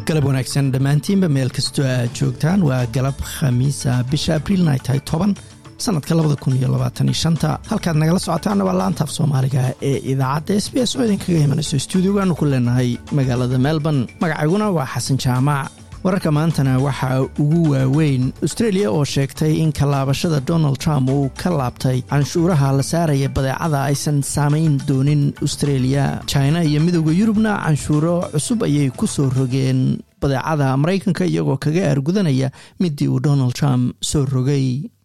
galab wanaagsan dhammaantiinba meel kastoo aad joogtaan waa galab khamiisa bisha abriilna ay tahay toban sanadka labada kun iyo labaataniyo shanta halkaad nagala socotaanna waa laanta af soomaaliga ee idaacadda s b s oo idinkaga imanayso stuudiogaanu ku leenahay magaalada melbourne magacayguna waa xasan jaamac wararka maantana waxaa ugu waaweyn austreeliya oo sheegtay in kalaabashada donald trump uu ka laabtay canshuuraha la saaraya badeecada aysan saamayn doonin austreeliya china iyo midooda yurubna canshuuro cusub ayay ku soo rogeen badeecada maraykanka iyagoo kaga aargudanaya midii uu donald trump soo rogay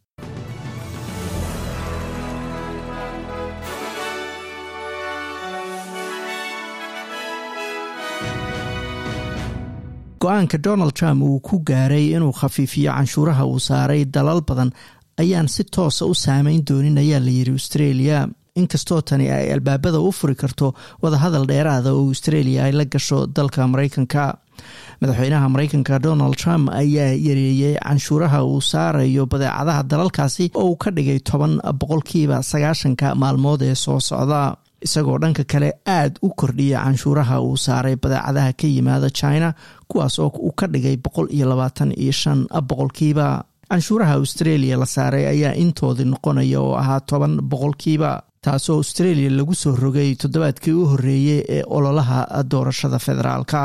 go-aanka donald trump uu ku gaaray inuu khafiifiyo canshuuraha uu saaray dalal badan ayaan si toosa u saameyn doonin ayaa layidhi australia inkastoo tani ay albaabada u furi karto wadahadal dheeraada oo australia ay la gasho dalka maraykanka madaxweynaha maraykanka donald trump ayaa yareeyey canshuuraha uu saarayo badeecadaha dalalkaasi oo uu ka dhigay toban boqolkiiba sagaashanka maalmood ee soo socda isagoo dhanka kale aada u kordhiya canshuuraha uu saaray badeecadaha ka yimaada china kuwaas oo uu ka dhigay boqol iyo labaatan iyo shan boqolkiiba canshuuraha australia la saaray ayaa intoodii noqonaya oo ahaa toban boqolkiiba taasoo australia lagu soo rogay toddobaadkii u horreeyey ee ololaha doorashada federaalka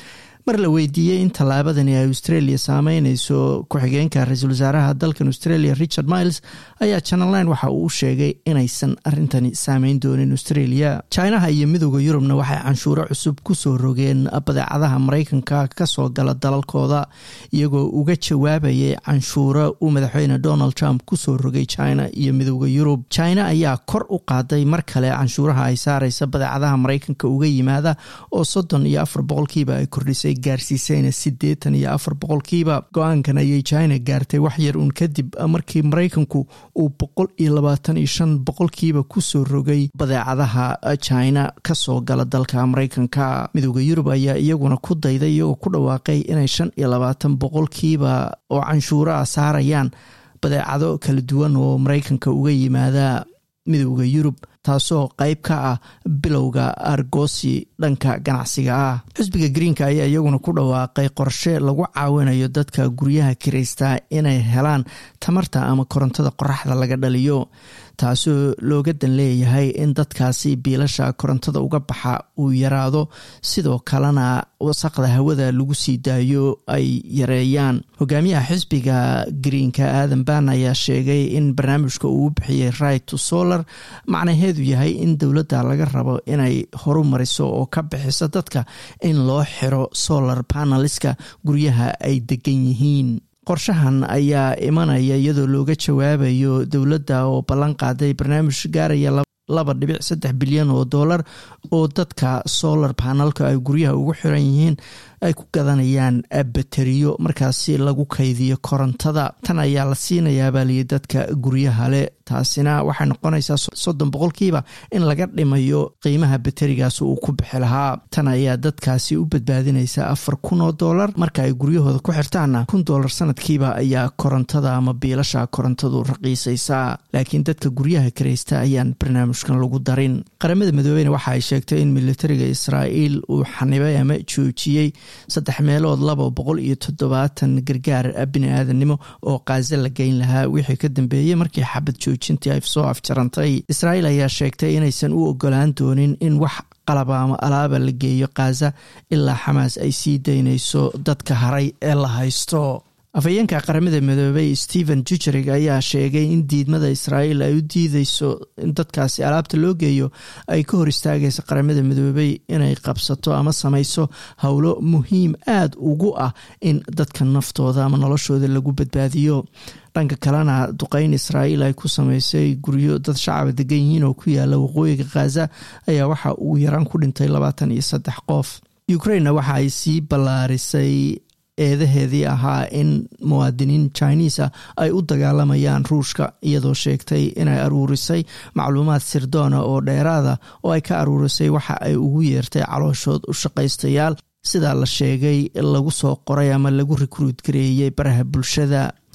mar la weydiiyey in tallaabadani ay australia saameyneyso ku-xigeenka ra-iisul wasaaraha dalkan australia richard miles ayaa channelline waxa uu sheegay inaysan arintani saameyn doonin australia chinaha iyo midooda yurubna waxay canshuuro cusub kusoo rogeen badeecadaha maraykanka kasoo gala dalalkooda iyagoo uga jawaabayay canshuuro uu madaxweyne donald trump kusoo rogay china iyo midooda yurub china ayaa kor u qaaday mar kale canshuuraha ay saareysa badeecadaha maraykanka uga yimaada oo soddon iyo afar boqolkiiba ay kordhisay gaarsiisayna siddeetan iyo afar boqolkiiba go-aankan ayay china gaartay wax yar uun kadib markii maraykanku uu boqol iyo labaatan iyo shan boqolkiiba kusoo rogay badeecadaha china kasoo gala dalka maraykanka midooda yurub ayaa iyaguna ku dayday iyagoo ku dhawaaqay inay shan iyo labaatan boqolkiiba oo canshuuraha saarayaan badeecado kala duwan oo maraykanka uga yimaada midooda yurub taasoo qayb ka ah bilowga argosi dhanka ganacsiga ah xisbiga greenka ayaa iyaguna ku dhawaaqay qorshe lagu caawinayo dadka guryaha kiraystaa inay helaan tamarta ama korontada qoraxda laga dhaliyo taasoo looga dan leeyahay in dadkaasi biilasha korontada uga baxa uu yaraado sidoo kalena wasaqda hawada lagu sii daayo ay yareeyaan hogaamiyaha xisbiga greenka aadan ban ayaa sheegay in barnaamijka uu bixiyey right to solar macnaheedu yahay in dowladda laga rabo inay horu mariso oo ka bixiso dadka in loo xiro solar paneliska guryaha ay degan yihiin qorshahan ayaa imanaya iyadoo looga jawaabayo dowladda oo ballan qaaday barnaamij gaaraya laba dhibic saddex bilyan oo dollar oo dadka solar panelka ay guryaha ugu xiran yihiin ay ku gadanayaan bateriyo markaasi lagu kaydiyo korontada tan ayaa la siinayaa baaliya dadka guryaha leh taasina waxay noqonaysaa soddon boqolkiiba in laga dhimayo qiimaha baterigaas uu ku bixi lahaa tan ayaa dadkaasi u badbaadinaysa afar kun oo dollar marka ay guryahooda ku xirtaanna kun dollar sanadkiiba ayaa korontada ama biilasha korontadu raqiisaysaa laakiin dadka guryaha karaysta ayaan barnaamijkan lagu darin qaramada midoobeyna waxa ay sheegtay in militariga israa'iil uu xanibay ama joojiyey saddex meelood laba boqol iyo toddobaatan gargaar bini aadamnimo oo kaaza la geyn lahaa wixii ka dambeeyey markii xabad joojintii ay soo afjarantay israa'iil ayaa sheegtay inaysan u ogolaan doonin in wax qalaba ama alaaba la geeyo kaaza ilaa xamaas ay sii daynayso dadka haray ee la haysto afhayeenka qaramada midoobey stephen jujerig ayaa sheegay in diidmada israa'iil ay u diideyso in dadkaasi alaabta loo geeyo ay ka hor istaagaysa qaramada midoobey inay qabsato ama samayso howlo muhiim aada ugu ah in dadka naftooda ama noloshooda lagu badbaadiyo dhanka kalena duqeyn israa'iil ay ku sameysay guryo dad shacaba degan yihiin oo ku yaala waqooyiga khaza ayaa waxa uu yaraan ku dhintay labaatan iyo saddex qof ukrainna waxa ay sii ballaarisay eedaheedii ahaa in muwaadiniin chinisa ay u dagaalamayaan ruushka iyadoo sheegtay inay aruurisay macluumaad sirdoona oo dheeraada oo ay ka aruurisay waxa ay ugu yeertay calooshood u shaqaystayaal sidaa la sheegay lagu soo qoray ama lagu rikruut gareeyey baraha bulshada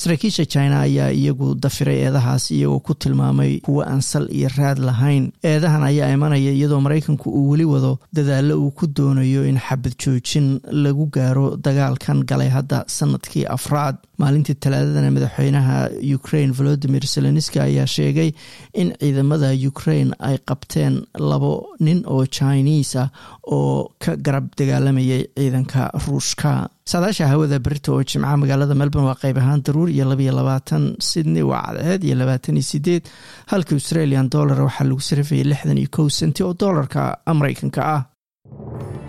saraakiisha china ayaa iyagu dafiray eedahaas iyagoo ku tilmaamay kuwo aan sal iyo raad lahayn eedahan ayaa imanaya iyadoo maraykanku uu weli wado dadaallo uu ku doonayo in xabad joojin lagu gaaro dagaalkan galay hadda sanadkii afraad maalintii talaadadana madaxweynaha ukraine volodimir zelenski ayaa sheegay in ciidamada ukraine ay qabteen labo nin oo chinese ah oo ka garab dagaalamayay ciidanka ruushka saadaasha hawada berita oo jimca magaalada melbourne waa qayb ahaan daruur iyo labaiyo labaatan sydney waa cadceed iyo labaatan iyo sideed halka australian dollar waxaa lagu sarifayay lixdan iyo kow senti oo doolarka mareykanka ah